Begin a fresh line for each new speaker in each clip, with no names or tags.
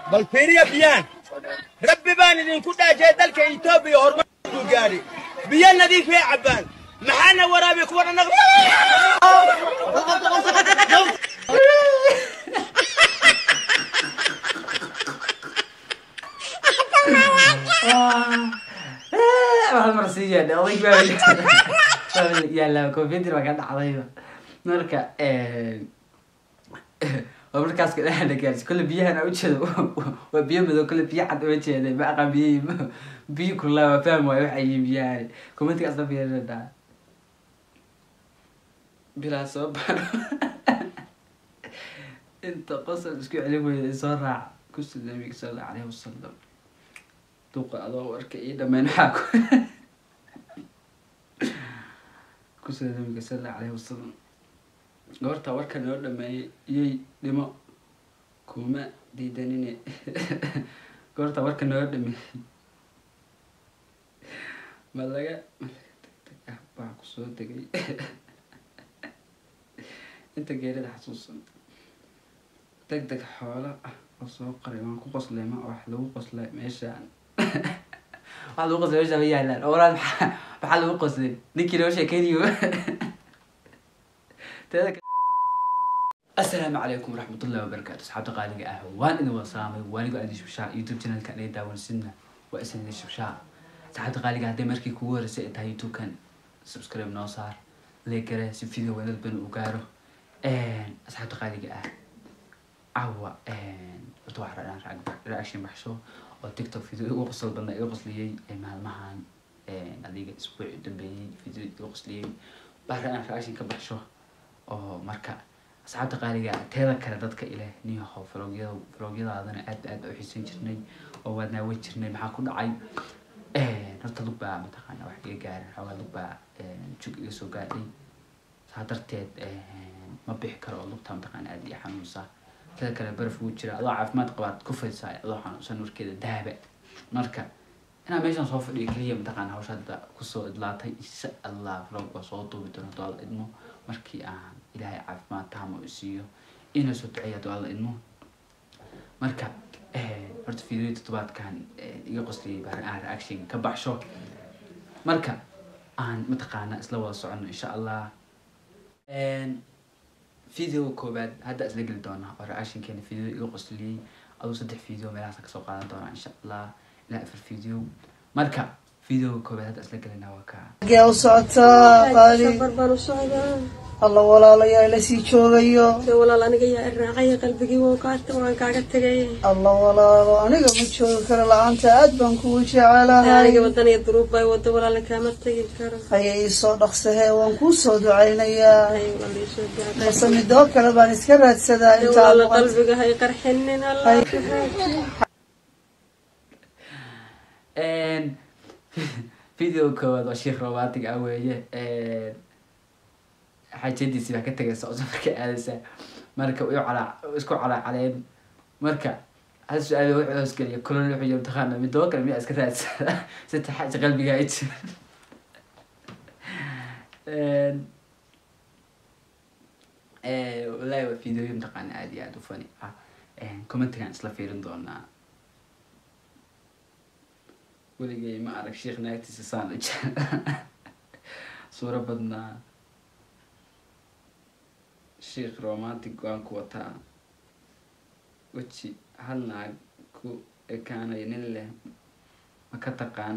bal fiiriya biyaan rabbi baan idinku dhaajay dalka etoobiya horumarku gaadhi biyo nadiifay cabbaan maxaana waraabi kuwa dhanaq
waxaad marsiiyeen oday baa yaallaa computer baa ka dhacdayba marka waa markaas kadhagaars kole biyahan aan ujeedo waa biyo madow kole biyo cad uma jeeda ma aqaan biyo biyo kulaa waa faham waayo waxa yihiin biyahan commentigaas la fiirinaa bilaa soo baadho inta qosol isku celin weyda soo raac kusi nabiga sal allahu alayhi wasalam duqa adoo warka ii dhameyn waxaa ku kusida nabiga sal allahu alayhi wasalam goorta warka noo dhameeyay iyay dhimo kuma diidanine goorta warka noo dhameeyay ma laga ma laga degdeg ah baa kusoo degay inta geerida xasuusan deg deg xoola ah oo soo qoray waan ku qoslay ma wax lagu qoslay meeshaan wax lagu qoslay meeshaan ma yaalaan oo walaal maxaa maxaa lagu qoslay ninkii noo sheekeynayo teeda asalaamu calaykum waraxmatullahi wabarakaatu asxaabta qaaliga ah waan idin wada salaamay waanigo aadi shubshaa youtube channelka anay daawansidna waa isan idin shubshaa asxaabta qaaliga hadday markii kugu horeysay ay tahay youtubekan subscribe noo saar leegare si video wanad ban u gaaro asxaabta qaaliga ah cawa horta waxaa radhaan reaction baxsho oo tiktok video ugu qosol badna iga qosliyey maalmahan adiga isbuuci dambeeyey video iga qosliyey baa radhaan reaction ka baxsho oo marka asxaabta qaaliga teeda kale dadka ileh niyaho vlogyada vlogyadaadana aad aad u xiisan jirnay oo waad naawan jirnay maxaa ku dhacay horta lug baa mataqaana wax iga gaarin xoogaa lug baa jug iga soo gaadhay saa darteed ma bixi karo oo lugta mataqaana aad iyo xanuunsa teeda kale baraf wuu jira adoo caafimaad qabaad ku fadhisaa adoo xanuunsan warkeeda daaba marka inaa meeshan soo fadhiyo keliya mataqaana hawsha hadda kusoo idlaatay insha allah vlog waa soo duubi doona haduu alla idmo markii aan ilaahay caafimaad taama u siiyo ina soo duceeya haduu alla idmo marka horta video toddobaadkan iga qosliyay baa aan reaction ka baxsho marka aan mataqaana isla wada socono insha allah video koobaad hadda isla geli doonaa oo reactionkeena video iga qosliyey aduu saddex video meelahaas kasoo qaadan doonaa insha allah ilaa afar video marka video koobaad hadda isla gelinaa waa kaa
gee u socotaa qaali
safar baan u socdaa
alla walaalayaa ila sii joogayo
dee walaal aniga yaa iraacaya qalbigii waa kaata waan kaaga tegay
alla walaalo aniga ma joogi karo la-aanta aad baan kugu jecelahay
aniga wadan iyo duruub bay wado walaalna kaama tegi karo
haya ii soo dhaqsahee waan kuu soo ducaynayaa
ay walaal ii soo gaadhay
balse midoo kale baan iska raadsadaa
dee
intaa
walaal
noqon
qalbiga hay qarxinin allah ku haaji
video koowaad waa sheekh romantic ah weeye xajadiisi baa ka tegaysa oo safarka aadaysa marka way calaa isku calaacaleen marka hal su-aal wuxuu hoosgeliya kulon wuxuu yiri taqaana midoo kale miyaa iska raadsada sita xaaja qalbiga ay jira wallaahi waa videoyo mataqaana aad iyo aad u fani ah commentigan isla fiirin doonaa weligay ma arag sheekh naagtiisa saan u jecel suuro badnaa sheekh romantic waan ku wataa weji hal naag ku ekaanayo nin leh ma ka taqaan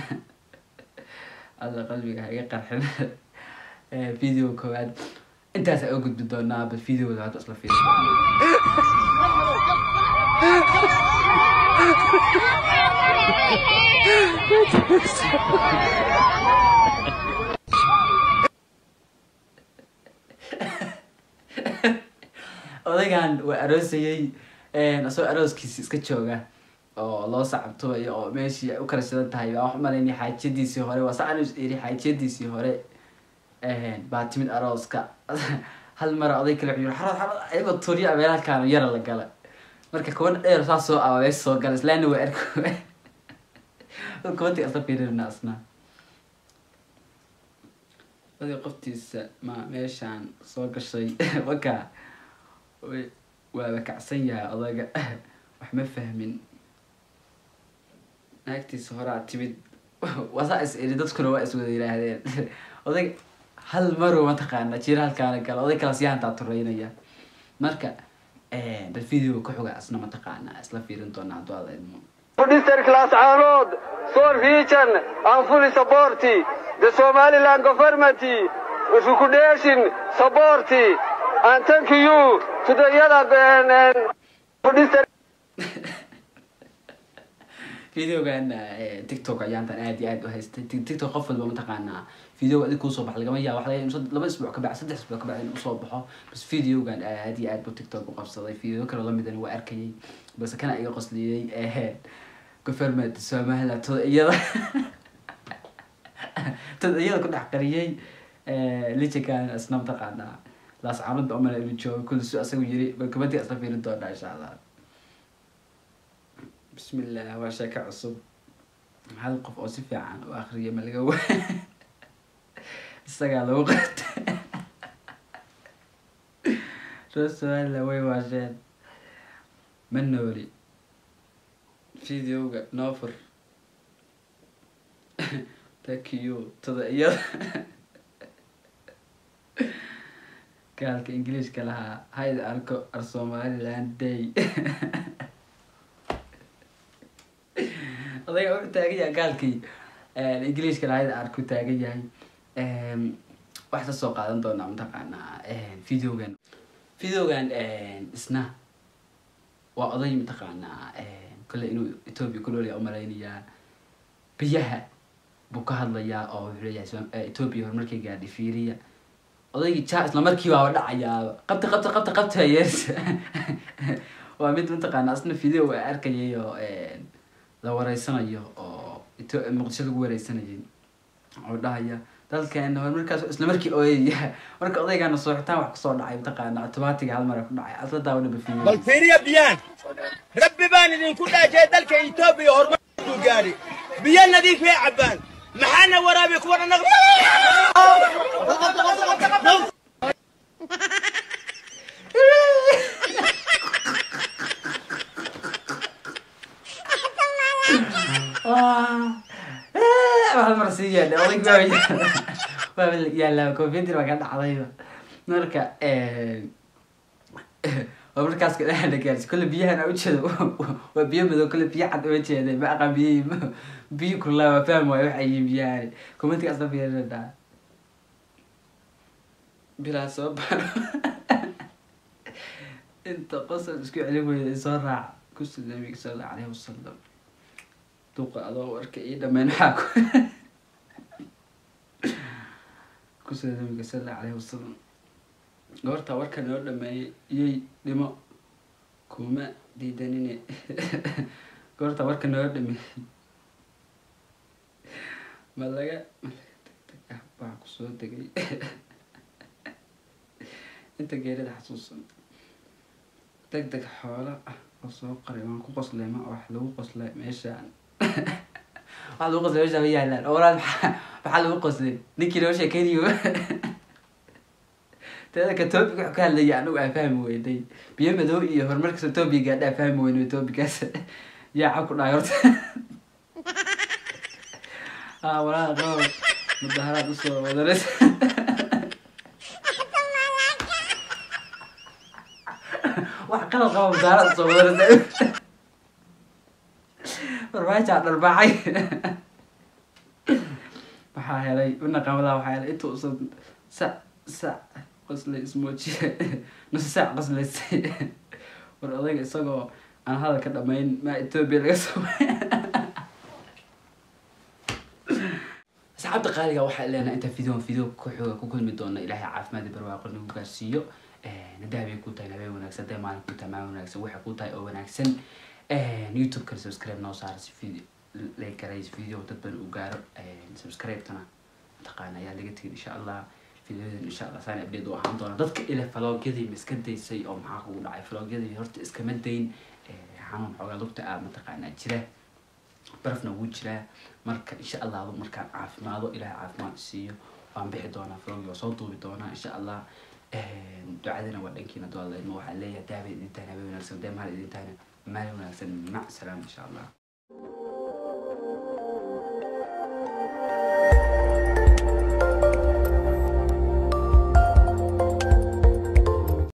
alla qalbiga ha iga qarxin video koowaad intaasa oo gudbi doonaa bal videoda hadda isla fiiri odaygan waa aroosayey asagoo arooskiisi iska jooga oo loo sacabtubayo oo meeshii ay u kala shidan tahay baa wax malaynay xaajadiisii hore waa saan iri xaajadiisii hore baa timid arooska hal mara oday kale wuxuu yiri xarad xarad ayagoo tuuriya meel halkaan yara la gala marka kuwan dheer saa soo aba meesha soo gala islaana waa arko kuwanti asla fiirinna asna oday qoftiisa ma meeshaan soo gashay waka waaba kacsan yahay odayga wax ma fahmin naagtiisa horaa timid wasaa is iri dadkuna waa is wada yidhaahdeen oday hal marow mataqaana jira halkaana kale oday kala siyahantaa tureynaya marka bal video ka xoga asna mataqaana isla fiirin doonaa hadduu aada idmo
District Class Arnold, Soul Region, and fully support the Somaliland government, recommendation, support, and thank you to the other uh, district.
videogan tiktok ayaantan aad iyo aad u haystay Tik- tiktok qof walba mataqaanaa video adig kuusoo bax lagama yaabo waxlaga inuu sad- laba isbuuc ka bax saddex isbuuc ka bax inuu usoo baxo bas videogan aad iyo aad buu tiktok u qabsaday video kale lamidan waa arkayay balse kana iga qosliyey ee government somaliland toda iyada toda iyada ku dhex qariyey lijikan isna mataqaanaa laas caamada umala inu joogo kulli su asagu yiri bal kumantii isla fiirin doonaa insha allah بسم الله waa sheeko cusub hal qof oo si fiican u akriya ma laga wa isagaa lagu qata roswalla way waasheen ma nooli videoga noofur thank you tada iyada gaalka ingiliishka lahaa hayd arko ar somaliland day odayga wuxuu taagan yahay gaalkii ingiliishka lahayd aan ku taagan yahay wax ka soo qaadan doonaa mataqaanaa videogan videogan isna waa oday mataqaanaa kole inuu ethoopia ku noolaya umalaynayaa biyaha buu ka hadlayaa oo wuxuu leeyahay Som- eh, ethoopia horumarkay gaadhay fiiriya odaygii ja isla markii baaba dhacayaaba qabta qabta qabta qabta yes waa mid mataqaanaa isna video waa arkayay oo la wareysanayo oo Etho- muqdisho lagu wareysanayay oo dhahaya dalkeena horumarkaas isla markii ooyaya marka odaygaana sooxitaan wax kasoo dhacay mataqaana automaatiga hal mara ku dhacay asla daawanaba
bal
fiiriyo
fiiriya biyaan rabbi baan idinku dhaajay dalka etoobiya horumarkuu gaadhay biyo nadiifay cabbaan maxaana waraabi kuwa dhanaq
hal mar sii yeedha odayg waa yaala waa yaallaa computer baa ka dhacdayba marka waa markaas ka dhexda gaarsi kolle biyahan aan ujeedo waa biyo madow kolle biyo cad uma jeeday ma aqaan biyihi biyo kulaa waa fahmi waayo waxay yihiin biyahani commentiga asla fiirinada bilaa soo baro inta qosol isku celin weyda isoo raac kusi nabiga sal allahu alayhi wasalam duqa adoo warka ii dhameyn waxaa ku kusida nabiga sal allahu alayhi wasalam goortaa warka noo dhameeyay iyay dhimo kuma diidanine goortaa warka noo dhameeyay ma laga ma laga degdeg ah baa kusoo degay inta geerida xasuusan deg deg xoolo ah oo soo qaray waan ku qoslay ma wax lagu qoslay meeshaan wax lagu qoslay meeshaan ma yaalaan oo walaal maxaa maxaa lagu qoslay ninkii noo sheekaynayo teeda ka topic wuxuu ka hadlaya anigu aan fahmi weyday biyo madow iyo horumarkaas topic gaadha aan fahmi weyno topicaas yaa cab ku dhahay horta ah walaal qabo mudaharaad usoo wadanaysa wax qalad qaba mudaharaad usoo wadanaysa farmaajaa dharbaaxay waxaa helay unaqamadaa waxaa helay inta usan sac sac qoslay ismoojiye nus saac qoslaysay war odayga isagoo aan hadalka dhamayn maa etoobiya laga soo asxaabta qaaliga waxaa leenahay inta video video ku xooga ku kulmi doona ilaahay caafimaad iyo barwaaqo nagu gaarsiiyo haddii habeen ku tahay habeen wanaagsan haddii maalin ku tahay maalin wanaagsan waxay ku tahay oo wanaagsan youtube kale subscribe noo saara si video like garays video dad badan u gaaro subscribe-tana mataqaana ayaa laga tegin insha allah videodan insha allah saan update u ahaan doona dadka ile vlogyadii ma iska daysay oo maxaa kugu dhacay vlogyadii horta iskama dayn xanuun xoogaa lugta ah mataqaanaa jira barafna wuu jiraa marka insha allah markaan caafimaado ilahay caafimaad siiyo waan bixi doonaa vlogii waa soo duubi doonaa insha allah ducadana waa dhankiina doodla ilma waxaa leeyahay daabay idin tahay habeen wanaagsan dee mahal idin tahayna maalin wanaagsan mac salaam insha allah